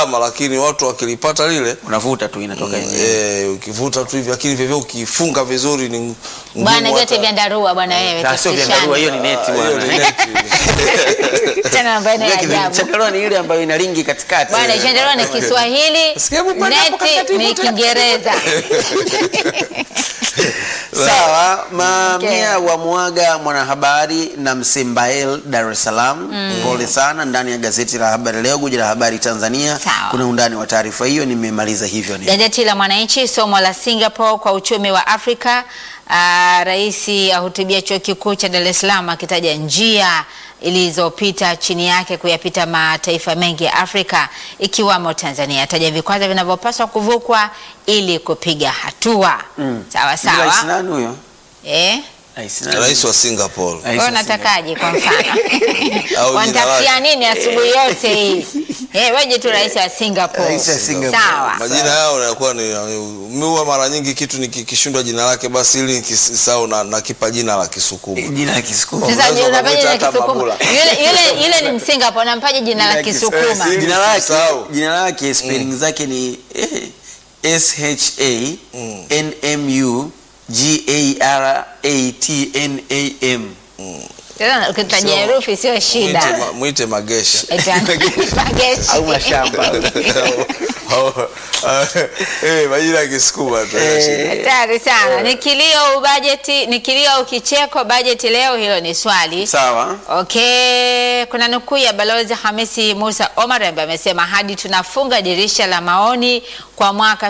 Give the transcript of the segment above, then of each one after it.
gharama, lakini watu wakilipata lile unavuta tu inatoka yenyewe. eh, ukivuta tu hivi, lakini vivyo ukifunga vizuri ni ngumu Bwana hata- vyote vya ndarua bwana wewe. Ah, sio vya tusishane. ndarua, hiyo ni neti Ah, hiyo bwana. ni neti. Tena ambayo ni Ile kitu- ajabu. Chandarua ni ile ambayo ina ringi katikati. Bwana chandarua ni Kiswahili, Sikia upande hapo neti katikati ni ipo Kiingereza. Sawa, mamia Okay. wa mwaga mwanahabari na Msimbael Dar es Salaam. Pole sana. Ndani ya gazeti la Habari Leo, guji la habari Tanzania, Sawa. kuna undani wa taarifa hiyo. Nimemaliza hivyo ni Gazeti la Mwananchi, somo la Singapore kwa uchumi wa Afrika. Uh, rais ahutubia chuo kikuu cha Dar es Salaam akitaja njia ilizopita chini yake kuyapita mataifa mengi ya Afrika ikiwamo Tanzania. Ataja vikwazo vinavyopaswa kuvukwa ili kupiga hatua. Sawa Rais sawa. nani huyo? Eh? Rais nani? Rais wa Singapore Rais Wewe wa unatakaje kwa mfano? Au jina Wanatafutia lake. nini asubuhi yote hii? Eh, wewe tu rais wa Singapore. Rais wa Singapore. Sawa. majina yao yanakuwa ni miua. Mara nyingi kitu nikikishindwa jina lake, basi ili nikisahau na nakipa jina la Kisukuma. Jina la Kisukuma. Sasa Unaweza je, unapaje ukamwita jina la hata Kisukuma? Mabula. Yule yule yule ni Msingapore, unampaje jina la Kisukuma? Kiswahili. Jina lake Usisahau. jina lake spelling zake ni eh, S H A N M U G A R A T N A M. Sasa ukitaja Sio. herufi sio Mwite, shida. ma, mwite Magesha Mageshi. Au mashamba. Au- au- eh, majina ya Kisukuma tu yana shida. Hatari sana. Ni kilio au bajeti, ni kilio au kicheko bajeti leo, hilo ni swali. Sawa. Okay, kuna nukuu ya Balozi Hamisi Musa Omar ambaye amesema hadi tunafunga dirisha la maoni kwa mwaka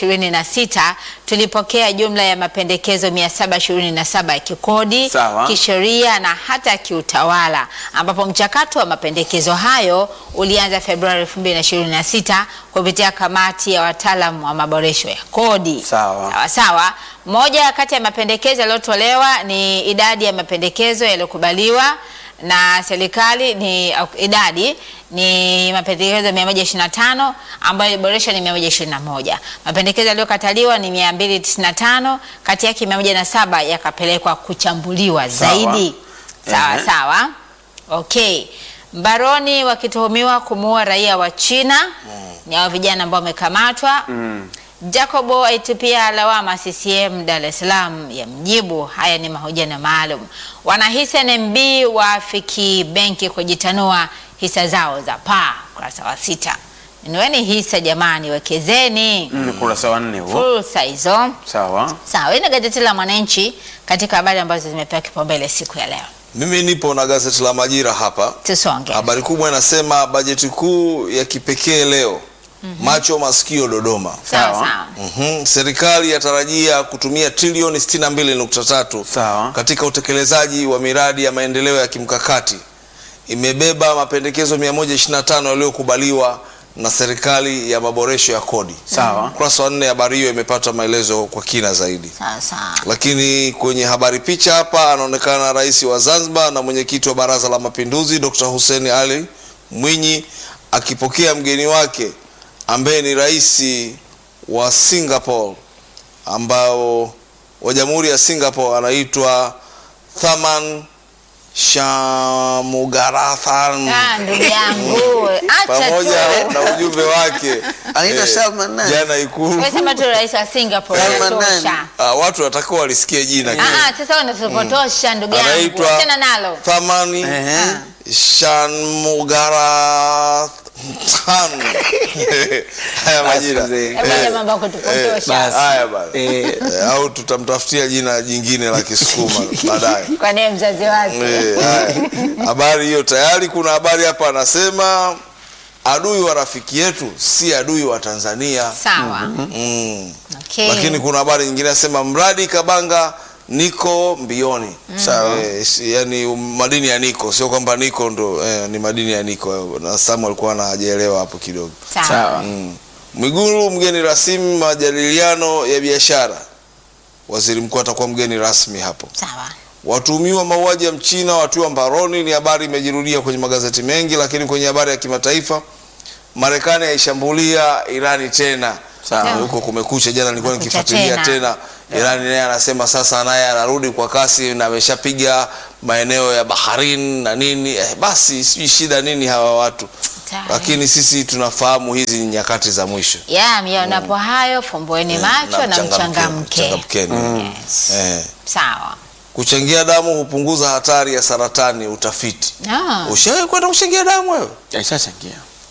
2026 tulipokea jumla ya mapendekezo 727 ya kikodi, Sawa. kisheria na hata kiutawala, ambapo mchakato wa mapendekezo hayo ulianza Februari 2026 kupitia kamati ya wataalamu wa maboresho ya kodi. Sawa. Sawa sawa. Moja kati ya mapendekezo yaliyotolewa ni idadi ya mapendekezo yaliyokubaliwa na serikali ni au, idadi ni mapendekezo 125 ambayo iliboreshwa ni 121. Mapendekezo yaliyokataliwa ni 295, kati yake 107 yakapelekwa kuchambuliwa Sawa. zaidi. Sawa Ehe. sawa. Okay. Mbaroni wakituhumiwa kumuua raia wa China ni hao vijana ambao wamekamatwa. Jacobo aitupia lawama CCM Dar es Salaam ya mjibu. Haya ni mahojiano maalum. Wanahisa NMB waafiki benki kujitanua hisa zao za paa, ukurasa wa sita. Nunueni hisa jamani, wekezeni Ni kurasa wa nne huo. fursa hizo. Sawa. Sawa, hii ni gazeti la Mwananchi katika habari ambazo zimepewa kipaumbele siku ya leo. Mimi nipo na gazeti la Majira hapa. Tusonge. Habari kubwa inasema bajeti kuu ya kipekee leo, macho masikio Dodoma. Sawa Sawa. sawa. Mhm. Serikali yatarajia kutumia trilioni 62.3 Sawa. katika utekelezaji wa miradi ya maendeleo ya kimkakati. Imebeba mapendekezo 125 yaliyokubaliwa na serikali ya maboresho ya kodi. Sawa. Ukurasa wa nne habari hiyo imepata maelezo kwa kina zaidi. Sawa sawa. Lakini kwenye habari picha hapa anaonekana rais wa Zanzibar na mwenyekiti wa Baraza la Mapinduzi Dr. Hussein Ali Mwinyi akipokea mgeni wake ambaye ni rais wa Singapore ambao wa Jamhuri ya Singapore anaitwa Tharman Shanmugaratnam Ah, ndugu yangu, acha pamoja tu. na ujumbe wake Anaitwa eh, Salman nani? jana Ikulu. Wewe sema tu rais wa Singapore Salman inatosha. nani? Ah, watu watakuwa walisikie jina Ah, ah, sasa wewe unatupotosha ndugu yangu. anaitwa Achana nalo. Thamani Ehe. Shanmugaratnam. Haya majina. mzee. Hebu acha mambo ya kutupotosha. basi. Haya bana. Eh, Eh, au tutamtafutia jina jingine la Kisukuma baadaye. Kwa nini mzazi wake? Eh, haya. Habari hiyo tayari. Kuna habari hapa anasema adui wa rafiki yetu si adui wa Tanzania. Sawa. Mm. Okay. Lakini kuna habari nyingine nasema mradi Kabanga niko mbioni. Sawa. Eh, si- yani um, madini ya niko sio kwamba niko ndo eh, ni madini ya niko na Samu alikuwa na hajaelewa hapo kidogo. Sawa. Sawa. Mm. Mwigulu mgeni rasmi majadiliano ya biashara. Waziri mkuu atakuwa mgeni rasmi hapo. Sawa. Watuhumiwa mauaji ya Mchina watiwa mbaroni, ni habari imejirudia kwenye magazeti mengi, lakini kwenye habari ya kimataifa, Marekani yaishambulia Irani tena. Sawa. Huko kumekucha, jana nilikuwa Kumekucha nikifuatilia tena. tena. Irani naye anasema sasa naye anarudi kwa kasi na ameshapiga maeneo ya Bahrain na nini. Eh, basi sijui shida nini hawa watu. Hatari. lakini sisi tunafahamu hizi ni nyakati za mwisho ya mionapo hayo fumbueni macho na mchangamke. mchangamkeni. Yes. Eh. Sawa. Kuchangia damu hupunguza hatari ya saratani, utafiti. Ah, Ushawahi kwenda kuchangia damu wewe? Aishachangia.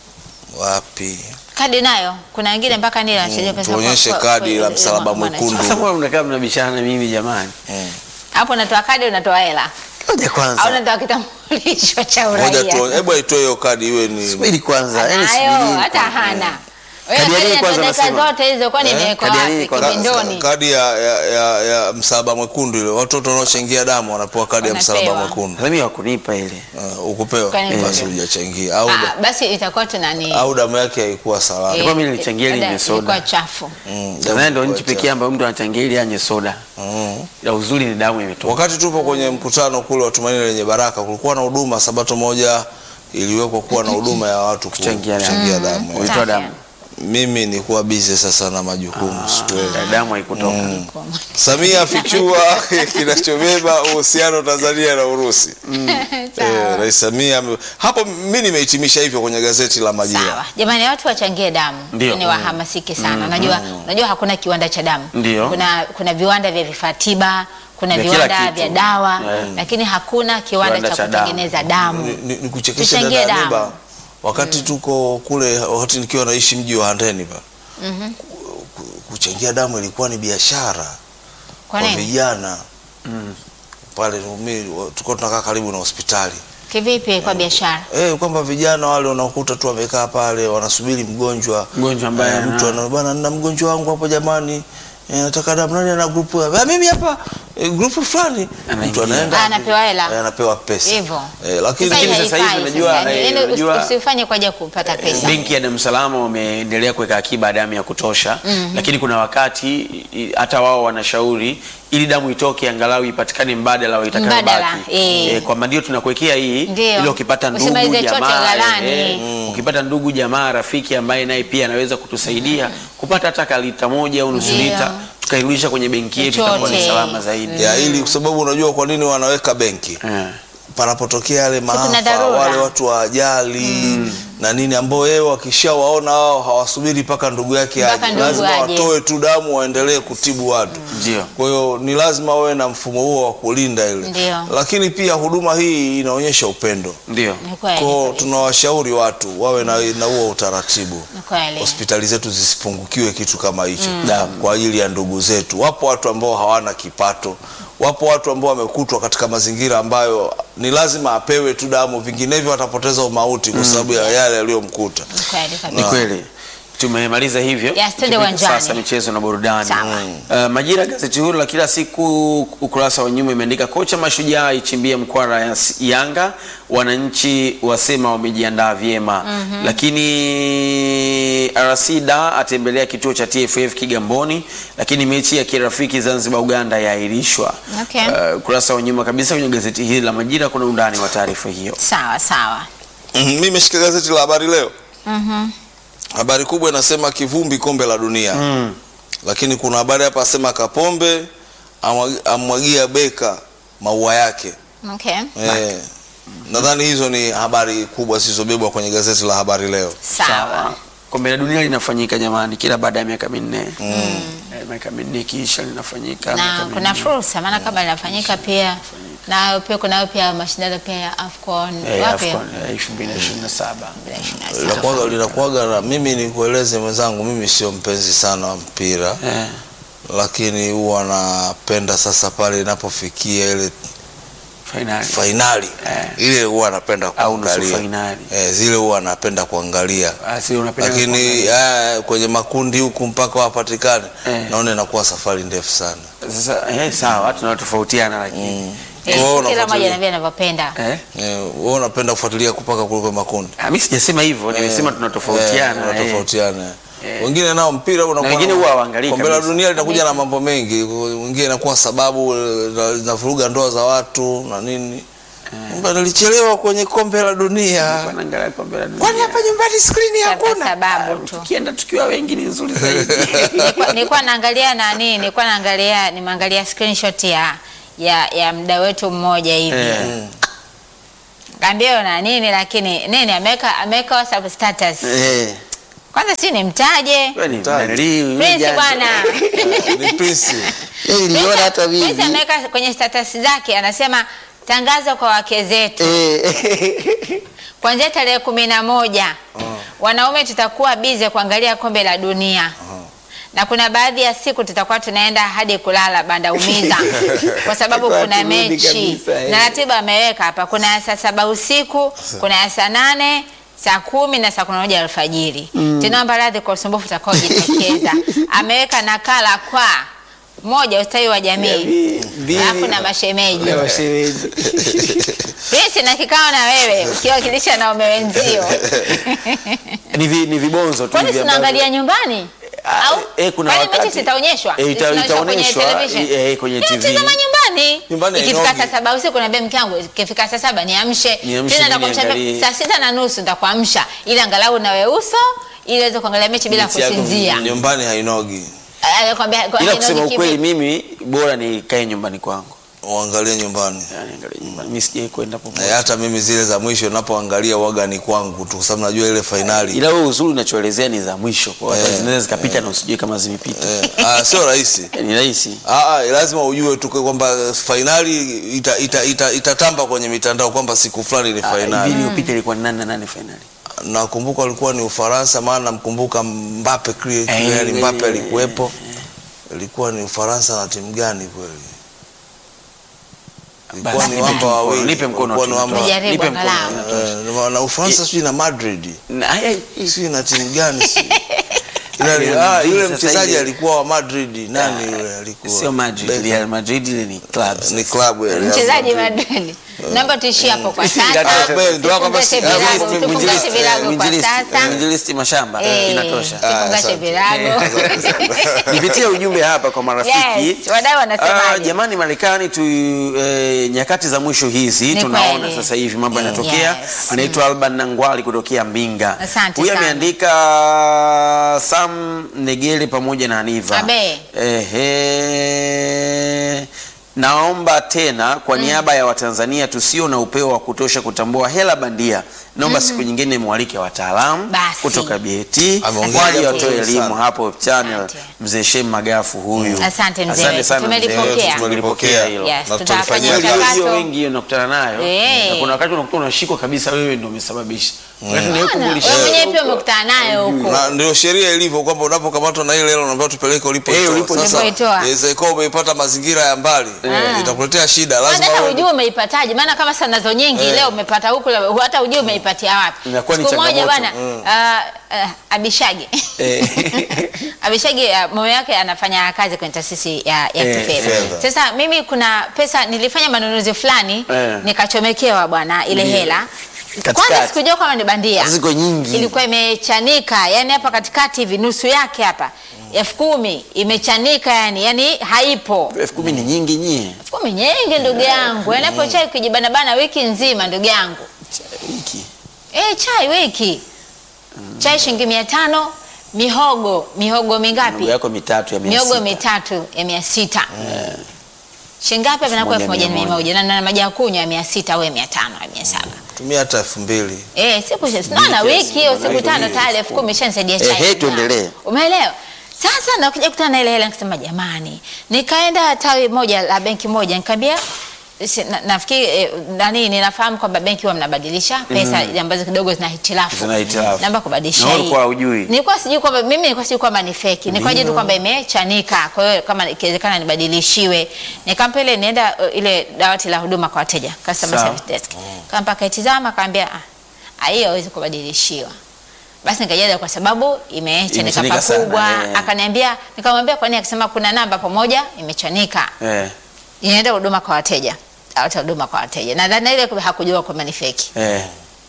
Wapi? kadi nayo kuna wengine mpaka nile anashiria pesa kwa- tuonyeshe kwa- kadi kwa- la kwa- msalaba mwana- mwekundu. Sasa mbona mnakaa mnabishana na mimi jamani? Mm. Hapo unatoa kadi unatoa hela Ngoja au kwanza. unatoa kitambulisho cha Ngoja uraia. tu, hebu aitoe hiyo kadi iwe ni Subiri kwanza. Yaani Anayo subiri hata kwanza. hana. Wewe Kadi ya nini kadi kwanza dakika unasema? zote hizo kwani Eh? imewekwa Kadi ya nini wapi kwanza? kibindoni? kadi ya, ya, ya, ya msalaba mwekundu ile. Watoto wanaochangia damu wanapewa kadi ya msalaba Wanapewa. mwekundu. Mimi wakunipa ile. Uh, ukupewa Kwani basi ndio? hujachangia au, Ah, da- basi itakuwa tuna nini? au damu yake haikuwa salama. Kwa mimi nilichangia ile Dada, yenye soda. ilikuwa chafu. Mm, damu Tanzania ndio ilikuwa nchi pekee ambayo mtu anachangia ile yenye soda. Mm. Ya uzuri ni damu imetoka. Wakati tupo kwenye mkutano kule wa Tumaini Lenye Baraka, kulikuwa na huduma sabato moja iliwekwa kuwa na huduma ya watu ku- Kuchangia damu. kuchangia damu. Ulitoa Safi. damu. Mimi nilikuwa busy sasa na majukumu sikuweza. Ah, Damu haikutoka. Samia afichua kinachobeba uhusiano Tanzania na Urusi. Eh, Rais Samia ame- hapo mimi nimehitimisha hivyo kwenye gazeti la Majira. Sawa. Jamani watu wachangie damu. Ndio. Ni wahamasike sana. Unajua unajua hakuna kiwanda cha damu. Ndio. Kuna kuna viwanda vya vifaa tiba, kuna Vya kila viwanda kitu. vya dawa, Yeah. lakini hakuna kiwanda, Kiwanda cha cha damu. kutengeneza damu. Ni, ni, ni kuchekesha Tuchangie dada damu. Aniba, wakati tuko kule, wakati nikiwa naishi mji wa Handeni pa ku- ku- kuchangia damu ilikuwa ni biashara Kwa kwa nini? vijana Mm. pale. Mimi tulikuwa tunakaa karibu na hospitali Kivipi kwa biashara? eh, kwamba vijana wale unakuta tu wamekaa pale wanasubiri mgonjwa Mgonjwa ambaye Eh, ana- mtu ana bwana, nina mgonjwa wangu hapo jamani, eh, nataka damu. Nani ana grupu? Ah, mimi hapa eh, grupu fulani. Anaingia. Mtu anaenda Ah, anapewa hela. eh, anapewa pesa Hivyo. eh, lakini Sasa hii Lakini sasa hivi haifai unajua, sasa. eh, Yaani usi- unajua- usifanye kwa ajili ya kupata pesa. Benki ya Dar es Salaam wameendelea kuweka akiba ya damu ya kutosha lakini kuna wakati i- hata wao wanashauri ili damu itoke angalau ipatikane mbadala wa Mbadala, itakayobaki. eh. Eh, kwamba ndio tunakuwekea hii Ndio. ili ukipata ndugu Usimalize chote jamaa ghalani. eh, ukipata ndugu jamaa rafiki ambaye naye pia anaweza kutusaidia kupata hata ka lita moja au nusu Ndio. lita tukairudisha kwenye benki yetu itakuwa ni Chochote. salama zaidi. ya ili kwa sababu unajua kwa nini wanaweka benki Eh. panapotokea yale kuna maafa dharura. wale watu wa ajali na nini ambao yeye wakishawaona wao hawasubiri mpaka ndugu yake Mpaka aje, ndugu lazima aje. watoe tu damu waendelee kutibu watu. Ndio. Kwa hiyo ni lazima wawe na mfumo huo wa kulinda ile, Ndio. lakini pia huduma hii inaonyesha upendo Ndio. Ni kweli. kwao. kabisa. Tunawashauri watu wawe na na huo utaratibu Ni kweli. hospitali zetu zisipungukiwe kitu kama hicho damu kwa ajili ya ndugu zetu. Wapo watu ambao hawana kipato, wapo watu ambao wamekutwa katika mazingira ambayo ni lazima apewe tu damu, vinginevyo atapoteza umauti kwa sababu ya yale yaliyomkuta. Ni kweli Ni kabisa. kweli. Tumemaliza hivyo. Yes, twende Tupige uwanjani. Sasa michezo na burudani. Sawa. Uh, Majira gazeti huru la kila siku ukurasa wa nyuma imeandika kocha Mashujaa ichimbia mkwara ya S- Yanga, wananchi wasema wamejiandaa vyema. Lakini RC Da atembelea kituo cha TFF Kigamboni, lakini mechi ya kirafiki Zanzibar Uganda yaahirishwa. Okay. Uh, ukurasa wa nyuma kabisa kwenye gazeti hili la Majira kuna undani wa taarifa hiyo. Sawa sawa. Mhm, Mimi nimeshika gazeti la Habari Leo. Habari kubwa inasema kivumbi kombe la dunia, Mm. lakini kuna habari hapa asema Kapombe amwag- amwagia Beka maua yake. Okay. Eh, nadhani hizo ni habari kubwa zilizobebwa kwenye gazeti la Habari Leo. Sawa. Kombe la dunia linafanyika jamani, kila baada ya miaka minne Eh, miaka minne ikiisha linafanyika. miaka Na minne. kuna fursa maana kama linafanyika pia na pia kuna pia mashindano pia ya Afcon Eh, wapi? AFCON, eh, 2027. Linakuwaga linakuwaga na mimi nikueleze mwenzangu, mimi sio mpenzi sana wa mpira Eh, lakini huwa napenda sasa pale inapofikia ile finali. fainali Eh. ile huwa napenda Au nusu kuangalia fainali. eh, zile huwa napenda kuangalia Ah, si unapenda lakini kuangalia. eh, kwenye makundi huku mpaka wapatikane Eh. naona inakuwa safari ndefu sana Sasa eh, sawa, tunatofautiana lakini. Kwa hiyo Eh, kila unafuatilia- mmoja anavia anavyopenda. Eh? eh, wewe unapenda kufuatilia kupaka kuliko makundi Ah, mimi sijasema hivyo, nimesema tunatofautiana. Eh, eh. tunatofautiana Eh. wengine nao mpira unakuwa wengine na- huwa hawaangalii kombe la kabisa. dunia linakuja na mambo mengi wengine inakuwa sababu eh, na- zinavuruga ndoa za watu na nini Mbona nilichelewa kwenye kombe la dunia Wanaangalia kombe la dunia. kwani hapa nyumbani skrini Kwa hakuna sababu tu. Tukienda tukiwa wengi ni nzuri zaidi. Nilikuwa- Nilikuwa naangalia nani, nilikuwa naangalia nimeangalia screenshot ya ya ya mda wetu mmoja hivi. Eh. kaambia na nini lakini nini ameweka ameweka WhatsApp status. Eh, Kwanza si nimtaje. wewe ni Mtaji. mnanili, wewe Prince janja. bwana. ni Prince. Eh, niliona hata Prince mimi. ameweka kwenye status zake anasema tangazo kwa wake zetu Eh, kuanzia tarehe kumi na moja wanaume tutakuwa bize kuangalia kombe la dunia na kuna baadhi ya siku tutakuwa tunaenda hadi kulala banda umiza kwa sababu Kwa kuna turudi mechi kabisa, eh. na ratiba ameweka hapa kuna ya saa saba usiku kuna ya saa nane saa kumi na saa kumi na moja alfajiri tunaomba radhi kwa usumbufu utakaojitokeza ameweka nakala kwa moja ustawi wa jamii Mbili. alafu na mashemeji Na washemeji. Prince na kikao na wewe ukiwakilisha na ume wenzio Ni vi- ni vibonzo tu kwani hivi tunaangalia nyumbani Ah, au eh, kuna kwani wakati- mechi zitaonyeshwa Eh, ita- Zinaonyeshwa kwenye itaonyeshwa, television eh, kwenye TV. Tunatazama nyumbani Nyumbani ikifika hainogi. saa saba usiku naambia mke wangu ikifika saa saba niamshe Niamshe tena mimi nitakuamsha niangalie. saa sita na nusu nitakuamsha ili angalau nawe uso ili uweze kuangalia mechi bila Mechi yako kusinzia Nyumbani hainogi. Anakwambia kwa ila nini kusema kipi? ukweli mimi bora nikae nyumbani kwangu Uangalie nyumbani. yani angalia nyumbani mimi sijai kwenda Na popote hata mimi zile za mwisho napoangalia waga ni kwangu tu, kwa sababu najua ile fainali ila wewe uzuri unachoelezea ni za mwisho kwa hata Eh, zinaweza zikapita na usijue kama zimepita eh, ah, sio rahisi. ni rahisi Ah, ah, lazima ujue tu kwamba fainali itatamba ita, ita, itatamba kwenye mitandao kwamba siku fulani ni hivi fainali. iliyopita ilikuwa ni nani na nani finali Nakumbuka alikuwa ni Ufaransa, maana namkumbuka Mbappe kile Eh, kile eh, Mbappe eh, alikuwepo. Ilikuwa ni Ufaransa na timu gani kweli? Ilikuwa Basi, ni nipe wamba mkono, wawili. nipe mkono Ilikuwa ni tu. wamba Tujaribu Nipe mkono. angalau. eh, na Ufaransa sijui na Madrid. Na- haya, hii- Sijui na timu gani si. Ila ni- Real ah, Madrid yule sasa mchezaji hivi. alikuwa wa Madrid. Nani yule alikuwa? sio Madrid Beckham. Real Madrid ile ni clubs Ni klabu ya Real mchezaji Madrid. Madrid naomba tuishie hapo kwa Ah, sasa bwe, ndio kwamba si- Tufungashe ah, virago, mwinjilisti- tufungashe virago kwa Mwinjilisti- sasa mwinjilisti mashamba Eh, inatosha Ah, tufungashe asante. virago nipitie ujumbe hapa kwa marafiki Yes, wadau wanasemaje? Ah, jamani Marekani tu eh, nyakati za mwisho hizi Ni tunaona kweli. sasa hivi mambo yanatokea. Yes. Anaitwa Alban Nangwali kutokea Mbinga. Asante Huyu sana. ameandika Sam Negele pamoja na Aniva. Abe. Ehe. Naomba tena kwa niaba ya Watanzania tusio na upeo wa kutosha kutambua hela bandia, naomba siku nyingine mwalike wataalamu Basi. kutoka BET Ameongea waje jambo watoe zuri elimu sana. hapo channel. Asante. Mzee Shem Magafu huyu. Asante mzee Asante wetu. sana Tumelipokea. mzee wetu, tumelipokea hilo. Yes, Na tutafanya tulifanyia Hiyo kazi. hiyo mchakato wengi hiyo nakutana nayo Eh. na kuna wakati unakuta unashikwa kabisa wewe ndio umesababisha wakati ni wewe Bwana, kumbulisha wewe mwenyewe pia umekutana nayo huko na ndio sheria ilivyo kwamba unapokamatwa na ile hela unaambiwa tupeleke ulipoitoa. Eh, ulipo- Sasa ulipoitoa. inaweza ikawa umeipata mazingira ya mbali, itakuletea shida. Lazima hata wewe- ujue umeipataje maana kama saa nazo nyingi leo umepata huku la- hata ujue umeipatia wapi Inakuwa ni siku moja changamoto. bwana ah, ah, abishagi Eh. abishagi ah, mume wake anafanya kazi kwenye taasisi ya, ya Eh, kifedha fedha. sasa mimi kuna pesa nilifanya manunuzi fulani Eh. nikachomekewa bwana ile Ndiyo. hela Katikati. kwanza sikujua kama ni bandia ziko nyingi ilikuwa imechanika yani hapa katikati hivi nusu yake hapa elfu kumi imechanika yani yani haipo elfu kumi ni nyingi nyie elfu kumi nyingi ndugu yangu yani hapo chai kujibanabana wiki nzima ndugu yangu wiki e, chai wiki chai shilingi mia tano mihogo mihogo mingapi ndugu yako mitatu ya mia miogo sita. mitatu ya mia sita shingapi hapa vinakuwa elfu moja na mia moja na na maji ya kunywa ya mia sita au ya mia tano ya mia saba tumia hata elfu mbili Eh, siku naona kiasi, wiki hiyo siku mbona tano wiki tayari elfu kumi ishanisaidia chai. Eh, hey, tuendelee. Umeelewa? Sasa nakuja kutana na ile hela nikasema jamani. Nikaenda tawi moja la benki moja nikamwambia si- na- nafikiri eh, nani ninafahamu kwamba benki huwa mnabadilisha pesa ambazo kidogo zina hitilafu. Zina hitilafu. Naomba kubadilisha Na wewe hii. ulikuwa hujui? Nilikuwa sijui kwamba mimi nilikuwa sijui kwamba ni feki. Nilikuwa tu Ndio. kwamba imechanika. Kwa hiyo kama ikiwezekana nibadilishiwe. Nikampa ile nienda uh, ile dawati la huduma kwa wateja, customer Sawa. service desk. Kampa kaitizama akaambia ah, ah, hiyo hawezi kubadilishiwa. Basi nikajaza kwa sababu imechanika Imechanika sana, pakubwa. eh. Akaniambia, nikamwambia kwa nini? Akasema kuna namba pamoja imechanika, eh, inaenda huduma kwa wateja, dawati la huduma kwa wateja. Nadhani ile hakujua kwamba ni feki. eh.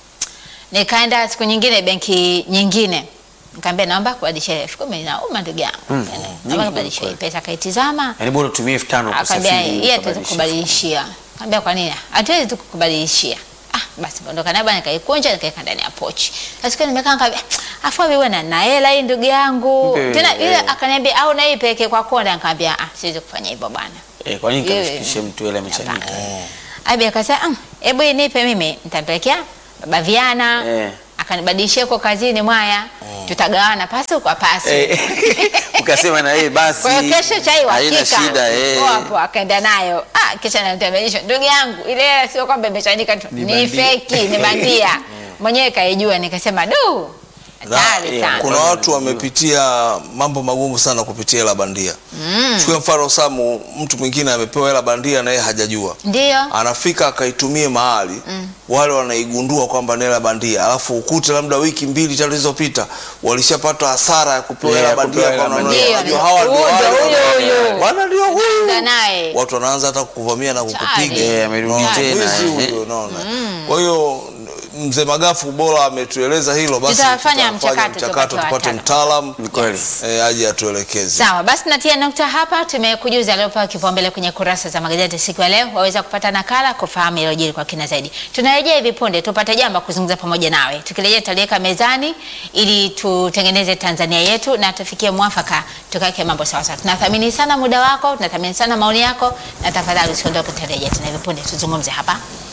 Nikaenda siku nyingine benki nyingine, nikamwambia naomba kubadilisha elfu kumi nauma ndugu yangu, Mm, Yaani, nyingi naomba kubadilisha hii kweli. pesa. Akaitizama Yaani bora utumie elfu tano akaambia kusafiri hii hatuwezi ukabadilisha. kukubadilishia. Kaambia kwa nini? Hatuwezi tu kukubadilishia. Ah, basi ondoka nayo bwana, nikaikunja nikaweka ndani ya pochi. Sasa nimekaa nikamwambia, afu wewe na na hela hii ndugu yangu. Mpe, Tena ile eh. akaniambia au na hii peke kwa konda, nikamwambia ah, siwezi kufanya hivyo bwana. Eh, kwa nini Yeye- kamshikishe mtu ile amechanika? Hapana. Abi akasema "Mm, hebu hii nipe mimi, nitampelekea baba Viana Eh. akanibadilishia huko kazini mwaya, tutagawana pasi kwa pasi. Eh, ukasema na yeye basi Kwa hiyo kesho chai haina uhakika. shida eh. Poa hapo akaenda nayo. Ah, kisha nalitembelishwa. Ndugu yangu, ile hela sio kwamba imechanika tu. Ni Ni, bandia. feki, ni bandia. Mwenyewe kaijua nikasema du. Hatari eh, sana. kuna watu wamepitia mambo magumu sana kupitia hela bandia mm. chukue mfano Samu, mtu mwingine amepewa hela bandia na yeye hajajua Ndio. anafika akaitumie mahali wale wanaigundua kwamba ni hela bandia, alafu ukute labda wiki mbili tatu zilizopita walishapata hasara ya kupewa Yeah, hela ya bandia, kupewa kwa hela maana bandia. wanajua hawa ndio Huyo, wale huyo, wana- huyo. wana ndio huyu Enda naye. watu wanaanza hata kukuvamia na kukupiga Tayari. Eh, amerudi Unaona, tena, mwizi eh. huyo, unaona. Kwa hiyo mzee Magafu bora ametueleza hilo, basi Tutafanya tutafanya mchakato, mchakato tupate tupate wataalamu. mtaalam Ni kweli. eh, aje atuelekeze. Sawa, basi natia nukta hapa. Tumekujuza aliopewa kipaumbele kwenye kurasa za magazeti siku ya leo, waweza kupata nakala kufahamu yaliyojiri kwa kina zaidi. Tunarejea hivi punde tupate jambo kuzungumza pamoja nawe. Tukirejea tutaliweka mezani ili tutengeneze Tanzania yetu na tufikie mwafaka, tukaweke mambo sawa sawa. Tunathamini sana muda wako, tunathamini sana maoni yako, na tafadhali usiondoke, tutarejea tena hivi punde tuzungumze hapa